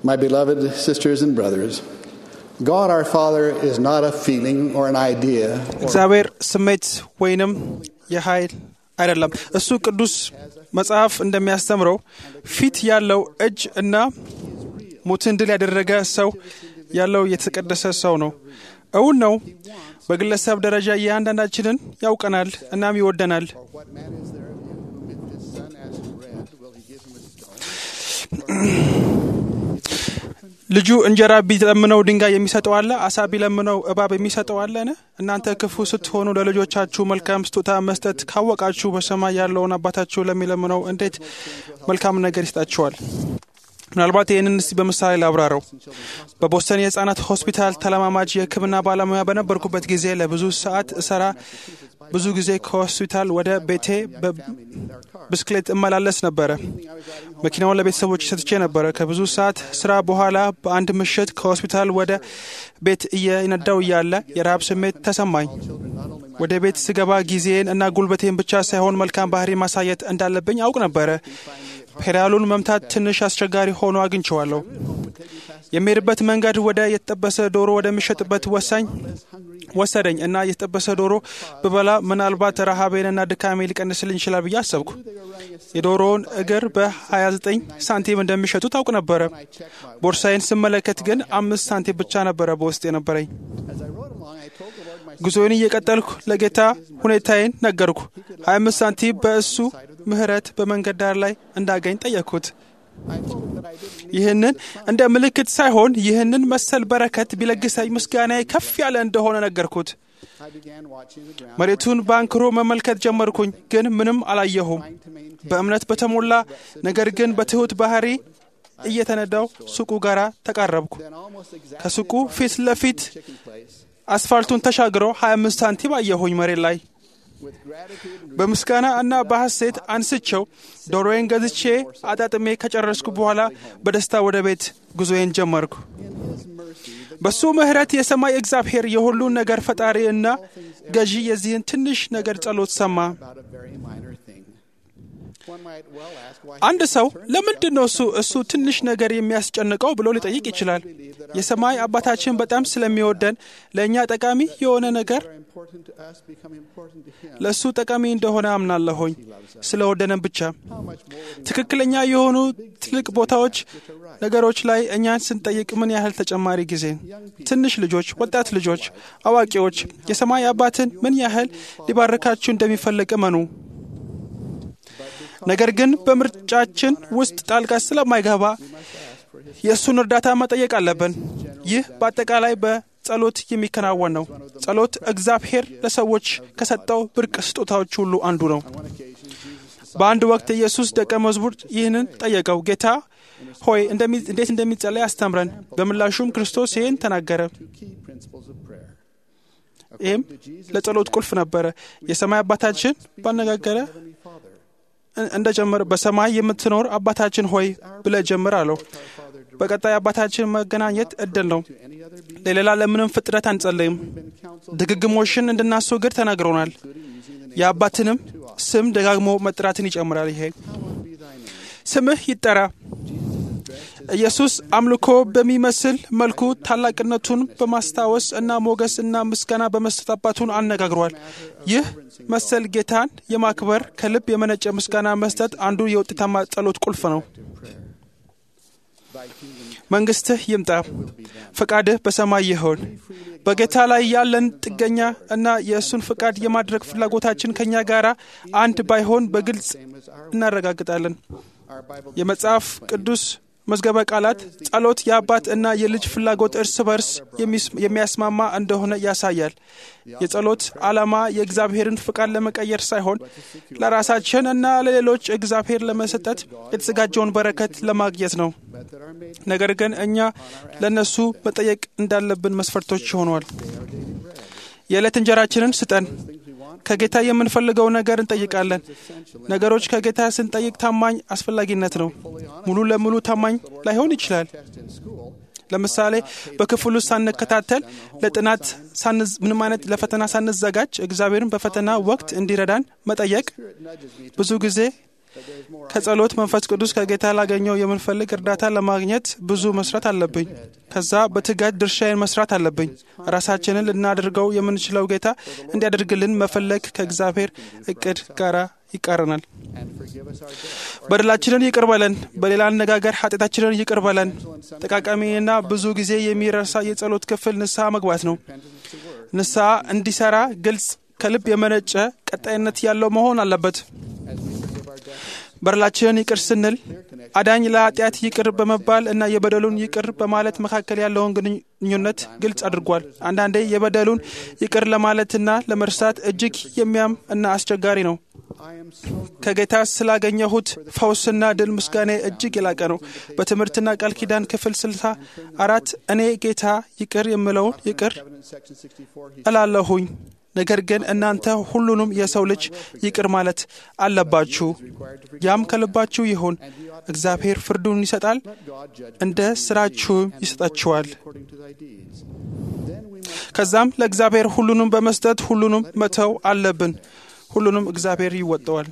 My beloved sisters and brothers, God our Father is not a feeling or an idea. Or እግዚአብሔር ስሜት ወይንም የኃይል አይደለም። እሱ ቅዱስ መጽሐፍ እንደሚያስተምረው ፊት ያለው እጅ እና ሞትን ድል ያደረገ ሰው ያለው የተቀደሰ ሰው ነው። እውን ነው። በግለሰብ ደረጃ እያንዳንዳችንን ያውቀናል እናም ይወደናል። what man is there of you whom if his son asks bread, will he give him a stone? ልጁ እንጀራ ቢለምነው ድንጋይ የሚሰጠው አለ? አሳ ቢለምነው እባብ የሚሰጠው አለን? እናንተ ክፉ ስትሆኑ ለልጆቻችሁ መልካም ስጦታ መስጠት ካወቃችሁ በሰማይ ያለውን አባታችሁ ለሚለምነው እንዴት መልካም ነገር ይሰጣችኋል? ምናልባት ይህንን እስቲ በምሳሌ ላብራረው። በቦስተን የህጻናት ሆስፒታል ተለማማጅ የሕክምና ባለሙያ በነበርኩበት ጊዜ ለብዙ ሰዓት እሰራ ብዙ ጊዜ ከሆስፒታል ወደ ቤቴ በብስክሌት እመላለስ ነበረ። መኪናውን ለቤተሰቦች ሰጥቼ ነበረ። ከብዙ ሰዓት ስራ በኋላ በአንድ ምሽት ከሆስፒታል ወደ ቤት እየነዳው እያለ የረሃብ ስሜት ተሰማኝ። ወደ ቤት ስገባ ጊዜን እና ጉልበቴን ብቻ ሳይሆን መልካም ባህሪ ማሳየት እንዳለብኝ አውቅ ነበረ። ፔዳሉን መምታት ትንሽ አስቸጋሪ ሆኖ አግኝቼዋለሁ። የሚሄድበት መንገድ ወደ የተጠበሰ ዶሮ ወደሚሸጥበት ወሳኝ ወሰደኝ እና የተጠበሰ ዶሮ ብበላ ምናልባት ረሃቤንና ድካሜ ሊቀንስልኝ ይችላል ብዬ አሰብኩ። የዶሮውን እግር በ29 ሳንቲም እንደሚሸጡ ታውቅ ነበረ። ቦርሳዬን ስመለከት ግን አምስት ሳንቲም ብቻ ነበረ በውስጥ የነበረኝ። As I rode along, I told the Lord my ጉዞዬን እየቀጠልኩ ለጌታ ሁኔታዬን ነገርኩ። 25 ሳንቲም በእሱ ምሕረት በመንገድ ዳር ላይ እንዳገኝ ጠየቅኩት። I told him that I didn't need ይህንን እንደ ምልክት ሳይሆን ይህንን መሰል በረከት ቢለግሰኝ ምስጋናዬ ከፍ ያለ እንደሆነ ነገርኩት። I began watching the ground, መሬቱን በአንክሮ መመልከት ጀመርኩኝ፣ ግን ምንም አላየሁም። trying to maintain በእምነት በተሞላ ነገር ግን በትሑት ባህሪ እየተነዳው ሱቁ ጋር ተቃረብኩ። then almost exactly ከሱቁ ፊት ለፊት chicken place አስፋልቱን ተሻግረው 25 ሳንቲም አየሁኝ መሬት ላይ። with gratitude and በምስጋና እና በሐሴት አንስቸው ዶሮዬን ገዝቼ አጣጥሜ ከጨረስኩ በኋላ በደስታ ወደ ቤት ጉዞዬን ጀመርኩ። in his mercy the በሱ ምሕረት የሰማይ እግዚአብሔር የሁሉን ነገር ፈጣሪ እና ገዢ የዚህን ትንሽ ነገር ጸሎት ሰማ። about a very minor thing. One might well ask why አንድ ሰው ለምንድን ነው እሱ እሱ ትንሽ ነገር የሚያስጨንቀው ብሎ ሊጠይቅ ይችላል። የሰማይ አባታችን በጣም ስለሚወደን ለእኛ ጠቃሚ የሆነ ነገር are important to us become important to him. ለእሱ ጠቃሚ እንደሆነ አምናለሁኝ። ስለወደነን ብቻ How much more would he ትክክለኛ የሆኑ ትልቅ ቦታዎች ነገሮች ላይ እኛን ስንጠይቅ ምን ያህል ተጨማሪ ጊዜ ትንሽ ልጆች፣ ወጣት ልጆች፣ አዋቂዎች የሰማይ አባትን ምን ያህል ሊባርካችሁ እንደሚፈልግ እመኑ። ነገር ግን በምርጫችን ውስጥ ጣልቃ ስለማይገባ የእሱን እርዳታ መጠየቅ አለብን። ይህ በአጠቃላይ በጸሎት የሚከናወን ነው። ጸሎት እግዚአብሔር ለሰዎች ከሰጠው ብርቅ ስጦታዎች ሁሉ አንዱ ነው። በአንድ ወቅት የኢየሱስ ደቀ መዝሙር ይህንን ጠየቀው፣ ጌታ ሆይ እንደሚ- እንዴት እንደሚጸለይ አስተምረን። በምላሹም ክርስቶስ ይህን ተናገረ። two key principles of prayer? ይህም ለጸሎት ቁልፍ ነበረ። የሰማይ አባታችን ባነጋገረ Heavenly Father, እ- እንደጀመረ በሰማይ የምትኖር አባታችን ሆይ ብለህ ጀምር አለው። በቀጣይ አባታችን መገናኘት እድል ነው። any other being ለሌላ ለምንም ፍጥረት አንጸለይም። been counseled, ድግግሞሽን እንድናስወግድ ተናግሮናል። including using the name የአባትንም ስም ደጋግሞ መጥራትን ይጨምራል። ይሄ Hallowed be thy name. ስምህ ይጠራ። ኢየሱስ አምልኮ በሚመስል መልኩ ታላቅነቱን በማስታወስ እና ሞገስ እና ምስጋና በመስጠት አባቱን አነጋግሯል። ይህ መሰል ጌታን የማክበር ከልብ የመነጨ ምስጋና መስጠት አንዱ የውጤታማ ጸሎት ቁልፍ ነው። Thy kingdom መንግስትህ ይምጣ፣ ፈቃድህ በሰማይ ይሆን። በጌታ ላይ ያለን ጥገኛ እና የእሱን ፈቃድ የማድረግ ፍላጎታችን ከእኛ ጋር አንድ ባይሆን በግልጽ same as our, እናረጋግጣለን። our Bible የመጽሐፍ ቅዱስ መዝገበ ቃላት ጸሎት የአባት እና የልጅ ፍላጎት እርስ በርስ የሚስ- የሚያስማማ እንደሆነ ያሳያል። የጸሎት ዓላማ የእግዚአብሔርን ፍቃድ ለመቀየር ሳይሆን ለራሳችን እና ለሌሎች እግዚአብሔር ለመሰጠት የተዘጋጀውን በረከት ለማግኘት ነው። but that are made ነገር ግን እኛ ለእነሱ መጠየቅ እንዳለብን መስፈርቶች ሆኗል። የዕለት እንጀራችንን ስጠን። ከጌታ የምንፈልገው ነገር እንጠይቃለን። ነገሮች ከጌታ ስንጠይቅ ታማኝ አስፈላጊነት ነው። ሙሉ ለሙሉ ታማኝ ላይሆን ይችላል። test in school, ለምሳሌ በክፍል ውስጥ ሳንከታተል፣ ለጥናት ሳንዝ ምንም አይነት ለፈተና ሳንዘጋጅ እግዚአብሔርን በፈተና ወቅት እንዲረዳን መጠየቅ Spirit nudges me to ብዙ ጊዜ ከጸሎት መንፈስ ቅዱስ ከጌታ ላገኘው የምንፈልግ እርዳታ ለማግኘት ብዙ መስራት አለብኝ። ከዛ በትጋት ድርሻዬን መስራት አለብኝ። ራሳችንን ልናደርገው የምንችለው ጌታ እንዲያደርግልን መፈለግ ከእግዚአብሔር እቅድ ጋር ይቃረናል። በደላችንን ይቅር በለን፣ በሌላ አነጋገር ኃጢአታችንን ይቅር በለን። ጠቃቃሚና ብዙ ጊዜ የሚረሳ የጸሎት ክፍል ንስሐ መግባት ነው። ንስሐ እንዲሰራ ግልጽ፣ ከልብ የመነጨ ቀጣይነት ያለው መሆን አለበት። በደላችንን ይቅር ስንል አዳኝ ለኃጢአት ይቅር በመባል እና የበደሉን ይቅር በማለት መካከል ያለውን ግንኙነት ግልጽ አድርጓል። አንዳንዴ የበደሉን ይቅር ለማለትና ለመርሳት እጅግ የሚያም እና አስቸጋሪ ነው። ከጌታ ስላገኘሁት ፈውስና ድል ምስጋኔ እጅግ የላቀ ነው። በትምህርትና ቃል ኪዳን ክፍል ስልሳ አራት እኔ ጌታ ይቅር የምለውን ይቅር እላለሁኝ ነገር ግን እናንተ ሁሉንም የሰው ልጅ ይቅር ማለት አለባችሁ። ያም ከልባችሁ ይሁን። እግዚአብሔር ፍርዱን ይሰጣል፣ እንደ ስራችሁም ይሰጣችኋል። ከዛም ለእግዚአብሔር ሁሉንም በመስጠት ሁሉንም መተው አለብን። ሁሉንም እግዚአብሔር ይወጠዋል።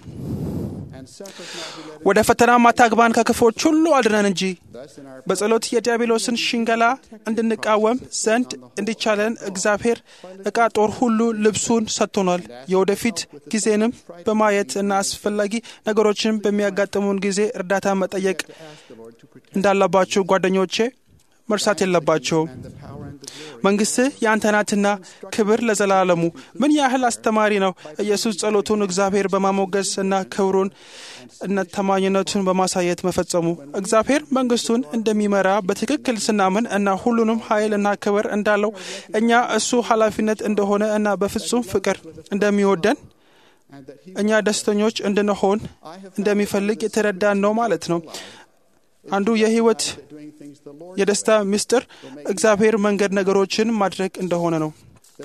ወደ ፈተና ማታግባን ከክፎች ሁሉ አድነን እንጂ በጸሎት የዲያብሎስን ሽንገላ እንድንቃወም ዘንድ እንዲቻለን እግዚአብሔር ዕቃ ጦር ሁሉ ልብሱን ሰጥቶናል። የወደፊት ጊዜንም በማየት እና አስፈላጊ ነገሮችን በሚያጋጥሙን ጊዜ እርዳታ መጠየቅ እንዳለባችሁ ጓደኞቼ መርሳት የለባቸውም። መንግሥትህ የአንተ ናትና ክብር ለዘላለሙ። ምን ያህል አስተማሪ ነው! ኢየሱስ ጸሎቱን እግዚአብሔር በማሞገስ እና ክብሩን እና ታማኝነቱን በማሳየት መፈጸሙ። እግዚአብሔር መንግሥቱን እንደሚመራ በትክክል ስናምን እና ሁሉንም ኃይል እና ክብር እንዳለው እኛ እሱ ኃላፊነት እንደሆነ እና በፍጹም ፍቅር እንደሚወደን እኛ ደስተኞች እንድንሆን እንደሚፈልግ የተረዳን ነው ማለት ነው። አንዱ የህይወት የደስታ ምስጢር እግዚአብሔር መንገድ ነገሮችን ማድረግ እንደሆነ ነው።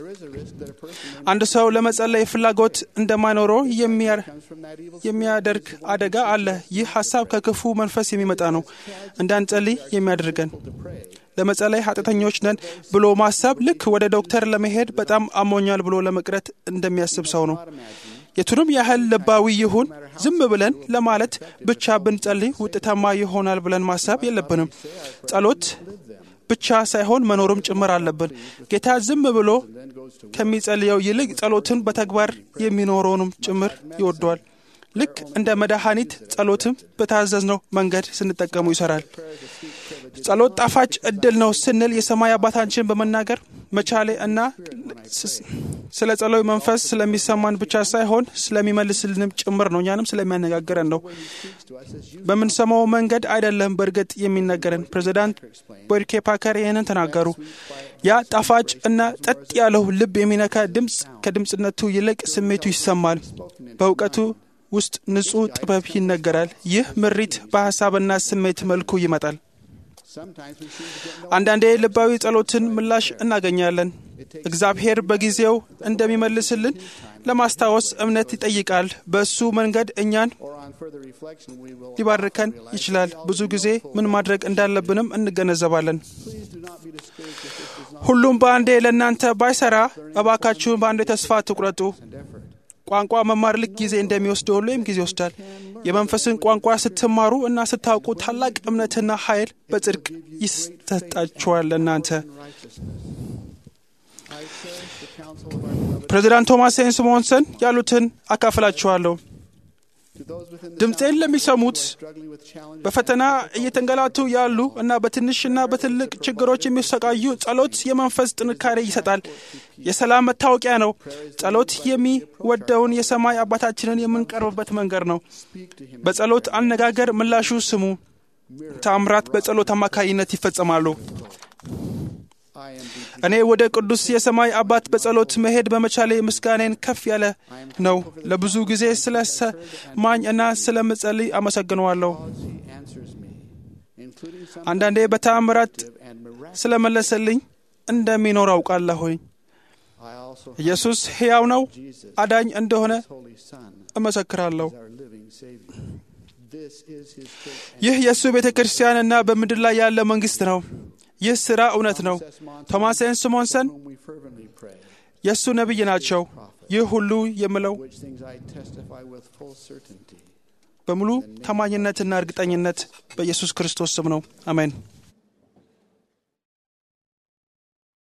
አንድ ሰው ለመጸለይ ፍላጎት እንደማይኖረው የሚያደርግ አደጋ አለ። ይህ ሀሳብ ከክፉ መንፈስ የሚመጣ ነው፣ እንዳንጸልይ የሚያደርገን። ለመጸለይ ኃጢአተኞች ነን ብሎ ማሰብ ልክ ወደ ዶክተር ለመሄድ በጣም አሞኛል ብሎ ለመቅረት እንደሚያስብ ሰው ነው። የቱንም ያህል ልባዊ ይሁን ዝም ብለን ለማለት ብቻ ብንጸልይ ውጤታማ ይሆናል ብለን ማሰብ የለብንም። ጸሎት ብቻ ሳይሆን መኖርም ጭምር አለብን። ጌታ ዝም ብሎ ከሚጸልየው ይልቅ ጸሎትን በተግባር የሚኖረውንም ጭምር ይወደዋል። ልክ እንደ መድኃኒት ጸሎትም በታዘዝነው መንገድ ስንጠቀሙ ይሰራል። ጸሎት ጣፋጭ እድል ነው ስንል የሰማይ አባታችን በመናገር መቻሌ እና ስለ ጸሎይ መንፈስ ስለሚሰማን ብቻ ሳይሆን ስለሚመልስልንም ጭምር ነው። እኛንም ስለሚያነጋግረን ነው። በምንሰማው መንገድ አይደለም በእርግጥ የሚነገረን። ፕሬዚዳንት ቦርኬ ፓከር ይህንን ተናገሩ። ያ ጣፋጭ እና ጸጥ ያለው ልብ የሚነካ ድምፅ ከድምፅነቱ ይልቅ ስሜቱ ይሰማል። በእውቀቱ ውስጥ ንጹሕ ጥበብ ይነገራል። ይህ ምሪት በሐሳብና ስሜት መልኩ ይመጣል። አንዳንዴ ልባዊ ጸሎትን ምላሽ እናገኛለን። እግዚአብሔር በጊዜው እንደሚመልስልን ለማስታወስ እምነት ይጠይቃል። በእሱ መንገድ እኛን ሊባርከን ይችላል። ብዙ ጊዜ ምን ማድረግ እንዳለብንም እንገነዘባለን። ሁሉም በአንዴ ለእናንተ ባይሰራ እባካችሁን በአንዴ ተስፋ አትቁረጡ። ቋንቋ መማር ልክ ጊዜ እንደሚወስድ ሁሉ ወይም ጊዜ ይወስዳል። የመንፈስን ቋንቋ ስትማሩ እና ስታውቁ ታላቅ እምነትና ኃይል በጽድቅ ይሰጣችኋል። እናንተ ፕሬዚዳንት ቶማስ ሴን ስሞንሰን ያሉትን አካፍላችኋለሁ። ድምፄን ለሚሰሙት በፈተና እየተንገላቱ ያሉ እና በትንሽና በትልቅ ችግሮች የሚሰቃዩ ጸሎት የመንፈስ ጥንካሬ ይሰጣል። የሰላም መታወቂያ ነው። ጸሎት የሚወደውን የሰማይ አባታችንን የምንቀርብበት መንገድ ነው። በጸሎት አነጋገር ምላሹ ስሙ። ተአምራት በጸሎት አማካይነት ይፈጸማሉ። እኔ ወደ ቅዱስ የሰማይ አባት በጸሎት መሄድ በመቻሌ ምስጋኔን ከፍ ያለ ነው። ለብዙ ጊዜ ስለ ሰማኝ እና ስለ ምጸልይ አመሰግነዋለሁ። አንዳንዴ በተአምራት ስለ መለሰልኝ እንደሚኖር አውቃለሁኝ። ኢየሱስ ሕያው ነው፣ አዳኝ እንደሆነ እመሰክራለሁ። ይህ የእሱ ቤተ ክርስቲያንና በምድር ላይ ያለ መንግሥት ነው። ይህ ሥራ እውነት ነው። ቶማስ ኤን ስሞንሰን የእሱ ነቢይ ናቸው። ይህ ሁሉ የምለው በሙሉ ታማኝነትና እርግጠኝነት በኢየሱስ ክርስቶስ ስም ነው። አሜን።